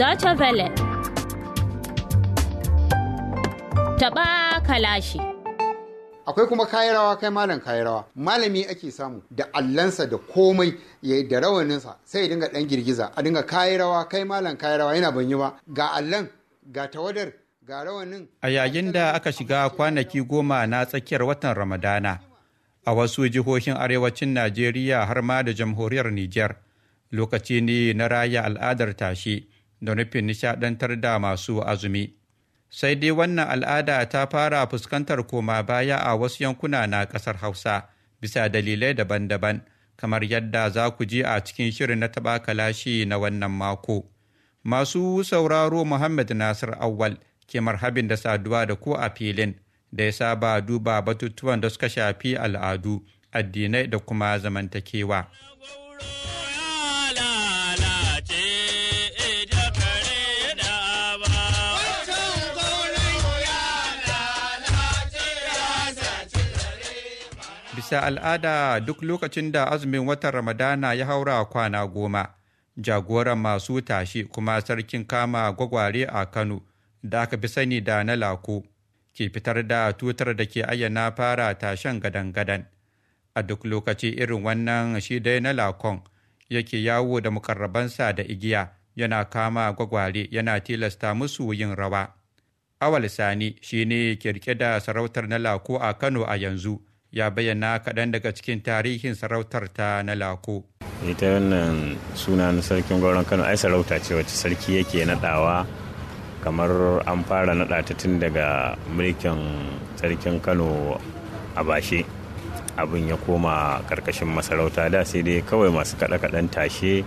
Deutsche Welle. Taɓa kalashi. akwai kuma kayi rawa kai malam kayi rawa malami ake samu da allansa da komai ya da rawaninsa sai ya dinga dan girgiza a dinga kayi rawa kai malam kayi rawa yana ban yi ba ga allan ga tawadar ga rawanin A yayin da aka shiga kwanaki goma na tsakiyar watan Ramadana, a wasu jihohin arewacin Najeriya har ma da jamhuriyar Nijar, lokaci ne na raya al'adar tashi da nufin nishadantar da masu azumi. Sai dai wannan al'ada ta fara fuskantar koma baya a wasu yankuna na ƙasar Hausa, bisa dalilai daban-daban, kamar yadda za ku ji a cikin shirin na taɓa kalashi na wannan mako. Masu sauraro Muhammad Nasir Awwal ke marhabin da saduwa da ku a filin da ya saba duba batutuwan da suka shafi al'adu, addinai da kuma zamantakewa. Bisa al'ada duk lokacin da azumin watan Ramadana ya haura kwana goma, jagoran masu tashi kuma sarkin kama gwagware a Kano da aka fi sani da na lako ke fitar da tutar da ke ayyana fara tashen gadan-gadan. A duk lokaci irin wannan shi dai na lakon yake yawo da mukarrabansa da igiya yana kama gwagware yana tilasta musu yin rawa. Awal Sani shi ne ke rike da sarautar na lako a Kano a yanzu. ya bayyana kaɗan daga cikin tarihin sarautar ta na lako. ita wannan suna na sarkin gwauron kano ai sarauta ce wacce sarki yake naɗawa kamar an fara naɗa ta tun daga mulkin sarkin kano a bashe abin ya koma ƙarƙashin masarauta da sai dai kawai masu kaɗe-kaɗen tashe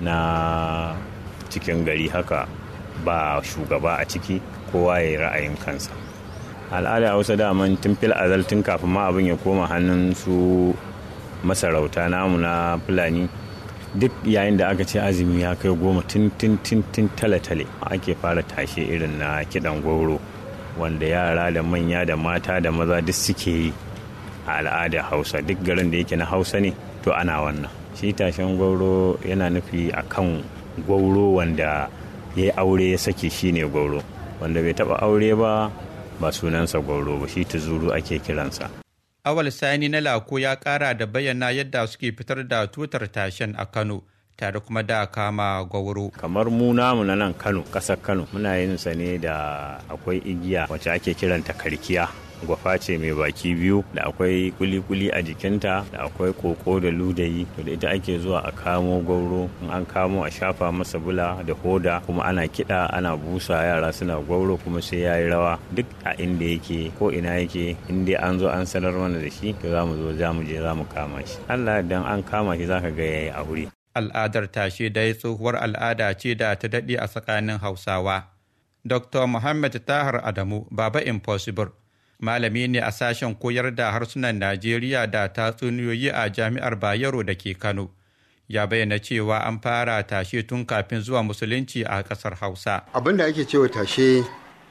na cikin gari haka ba shugaba a ciki kowa ya yi ra'ayin kansa al'ada hausa daman tun fil azal tun kafin ma abin ya koma hannun su masarauta namu na fulani duk yayin da aka ce azumi ya kai goma tun tun tun tun tale-tale ake fara tashe irin na kiɗan gwauro wanda yara da manya da mata da maza duk suke yi a al'ada hausa duk garin da yake na hausa ne to ana wannan shi tashen gwauro yana nufi a kan gwauro wanda ya yi aure ya sake shi ne gwauro wanda bai taɓa aure ba ba sunansa gwauro ba shi tuzuru ake kiransa. Awal Sani na Lako ya ƙara da bayyana yadda suke fitar da tutar tashen a Kano tare kuma da kama gwauro. Kamar mu namu na nan Kano, ƙasar Kano, muna yin sa ne da akwai igiya wacce ake kiranta karkiya. gwafa ce mai baki biyu da akwai kuli-kuli a jikinta da akwai koko da ludayi to da ita ake zuwa a kamo gwauro in an kamo a shafa masa bula da hoda kuma ana kiɗa ana busa yara suna gwauro kuma sai ya yi rawa duk a inda yake ko ina yake in dai an zo an sanar mana da shi to za mu zo za mu je za mu kama shi Allah dan an kama shi zaka ga yayi a wuri Al'adar tashe dai tsohuwar al'ada ce da ta daɗe a tsakanin Hausawa. Dr. Muhammad Tahar Adamu, Baba Impossible, malami ne a sashen koyar da harsunan Najeriya da tatsuniyoyi a jami'ar Bayero da ke Kano. Ya bayyana cewa an fara tashe tun kafin zuwa musulunci a ƙasar Hausa. abin da ake cewa tashe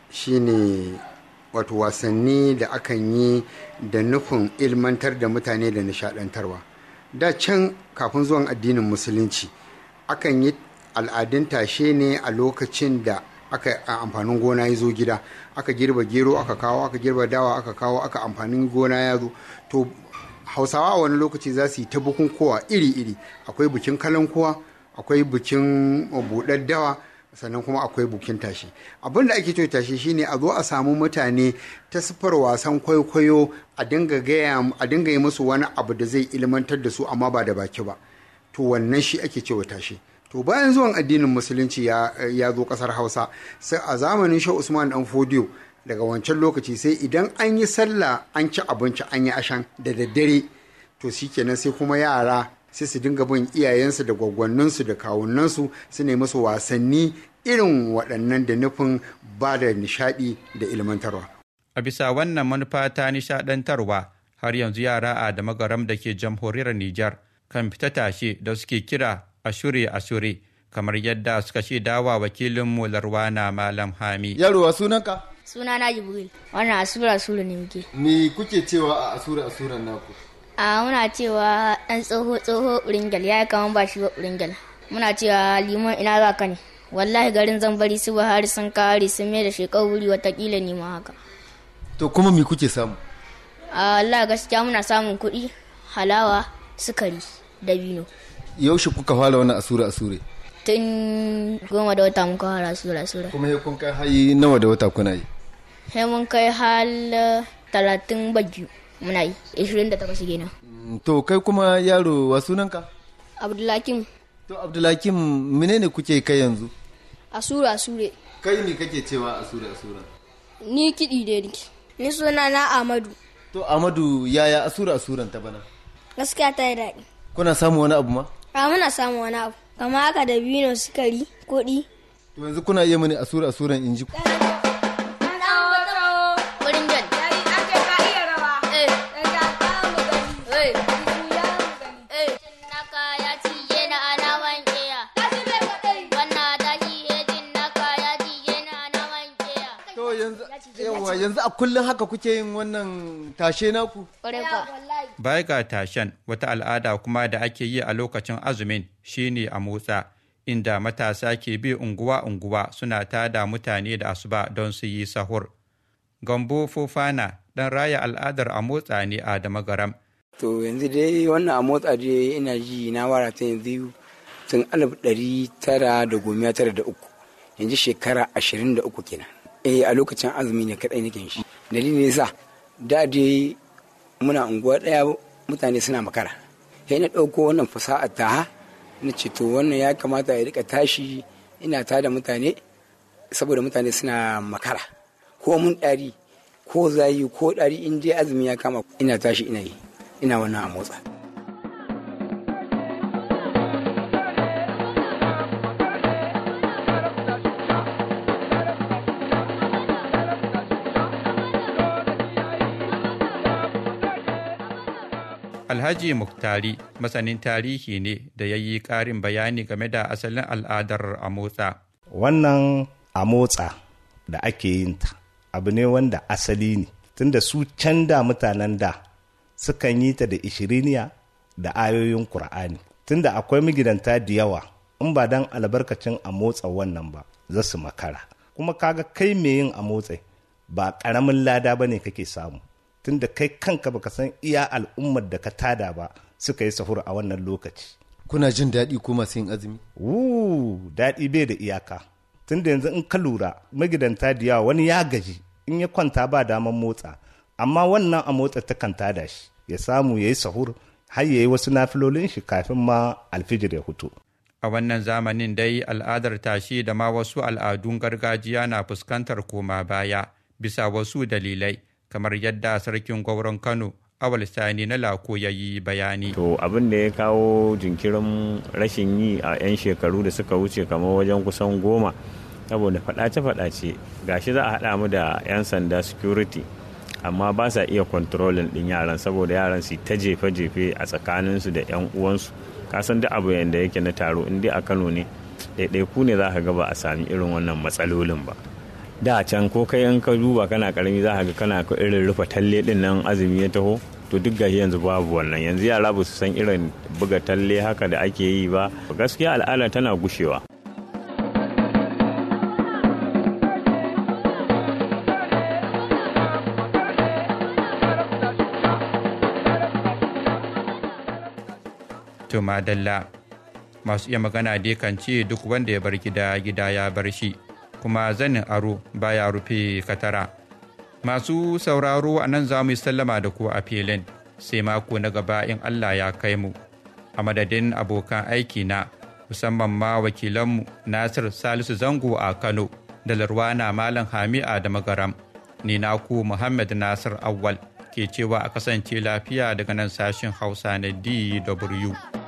shine wato wasanni da akan yi da nufin ilmantar da mutane da nishadantarwa da can kafin zuwan addinin musulunci akan yi al'adun tashe ne a lokacin da aka a amfanin gona ya zo gida aka girba gero aka kawo aka girba dawa aka kawo aka amfanin gona ya zo to hausawa a wani lokaci za su yi ta bukukuwa iri-iri akwai bikin kalankuwa akwai bikin buɗar dawa sannan kuma akwai bukin tashi abin da ake cewa tashi shine a zo a samu mutane ta siffar wasan kwaikwayo a dinga gaya a dinga yi musu wani abu da zai ilmantar da su amma ba da baki ba to wannan shi ake cewa tashi to bayan zuwan addinin musulunci ya, ya zo kasar hausa sai a zamanin shi usman dan fodiyo daga wancan lokaci sai idan an yi sallah an ci abinci an yi ashan da daddare to shikenan sai kuma yara sai su dinga bin iyayensu da gwaggwanninsu da kawunansu su ne musu wasanni irin waɗannan da nufin ba da nishaɗi da ilmantarwa. A bisa wannan manufa ta nishaɗantarwa har yanzu yara a da magaram da ke jamhuriyar Nijar kan fita tashe da suke kira ashure ashure kamar yadda suka shaidawa wakilinmu Larwana Malam Hami. Yaro wa sunanka? Suna na Jibril. Wannan asura asura ne muke. Me kuke cewa a asura asuran naku? A muna cewa ɗan tsoho tsoho uringel ya yi kaman ba shi ba uringel. Muna cewa limon ina za ka ne. wallahi garin zan bari su Buhari sun kare sun mai da shekau wuri watakila ni ma haka to kuma me kuke samu a Allah gaskiya muna samun kuɗi halawa sukari dabino yaushe kuka fara wannan asura asure tun goma da wata muka fara sura sura kuma sai kun kai hayi nawa da wata kuna yi sai mun kai hal talatin baju muna yi ishirin da takwas kenan Mm, to kai kuma yaro wa sunanka abdulakim to abdulhakim menene kuke kai yanzu asura asure kai ne kake cewa asura asura ni kiɗi da niki ni suna na amadu to amadu yaya asura asuran ta bana gaskiya ta yi daɗi kuna samu wani abu ma a muna samun wani abu kama haka da bino sukari kuɗi to yanzu kuna iya mani asura asuran inji wurin jan naka ya cije na ana wanke ya wannan tashi hejin naka ya cije na ana wanke ya to yanzu yawa yanzu a kullum haka kuke yin wannan tashe naku ƙwarai kwa Baya ga tashen wata al'ada kuma da ake yi a lokacin azumin shine a motsa inda matasa ke bi unguwa-unguwa suna tada mutane da asuba don su yi sahur. Gambo Fofana ɗan raya al'adar a motsa ne a Damagaram. To yanzu dai wannan a motsa dai ina ji na wara ta yanzu tun alif ɗari tara da goma tara da uku yanzu shekara ashirin da uku kenan. Eh a lokacin azumi ne kaɗai nake shi. Dalilin yasa da dai muna unguwa ɗaya mutane suna makara. Sai na ɗauko wannan fasaha ta na ce to wannan ya kamata ya rika tashi ina tada mutane saboda mutane suna makara. Ko mun ɗari ko zayi ko ɗari in dai azumi ya kama ina tashi ina yi. ina wannan a motsa. Alhaji Muktari masanin tarihi ne da ya yi ƙarin bayani game da asalin al'adar a motsa. wannan a motsa da ake yin ta abu ne wanda asali ne tunda su can da mutanen da sukan yi ta da ishiriniya da ayoyin Kur'ani. Tunda akwai magidanta da yawa in ba dan albarkacin a motsa wannan ba za su makara. Kuma kaga kai mai yin a motsa ba ƙaramin lada ba ne kake samu. Tunda kai kanka baka san iya al'ummar da ka tada ba suka yi sahur a wannan lokaci. kuna jin daɗi ko masu yin azumi Wuu daɗi bai da iyaka. Tunda yanzu in ka lura magidanta da yawa wani ya gaji in ya kwanta ba daman motsa. amma wannan a motsa ta kan tada shi ya samu ya yi sahur har ya yi wasu nafilolin shi kafin ma alfijir ya fito. A wannan zamanin dai al'adar tashi da ma wasu al'adun gargajiya na fuskantar koma baya bisa wasu dalilai kamar yadda sarkin gwauron Kano awal sani na lako ya yi bayani. to abin da ya kawo jinkirin rashin yi a 'yan shekaru da suka wuce kamar wajen kusan goma saboda faɗace-faɗace gashi za a haɗa mu da 'yan sanda security amma ba sa iya kontrolin ɗin yaran saboda yaran su ta jefe-jefe a tsakaninsu da 'yan uwansu kasan duk abu yadda yake na taro in dai a kano ne ɗaiɗaiku ne za ka ga ba a sami irin wannan matsalolin ba da can ko kai in ka duba kana karami za ka ga kana ka irin rufe talle ɗin nan azumi ya taho to duk gashi yanzu babu wannan yanzu yara ba su san irin buga talle haka da ake yi ba gaskiya al'ada tana gushewa To madalla masu iya magana dai kan ce duk wanda ya bar gida gida ya bar shi kuma zanin aro baya rufe katara. Masu sauraro a nan za mu yi sallama da ku a filin sai mako na gaba in Allah ya kai mu. A madadin abokan aiki na musamman ma wakilanmu Nasir Salisu Zango a Kano da Larwana Malam Hami'a da Magaram. Ni naku Muhammad Nasir Awwal ke cewa a kasance lafiya daga nan sashen Hausa na DW.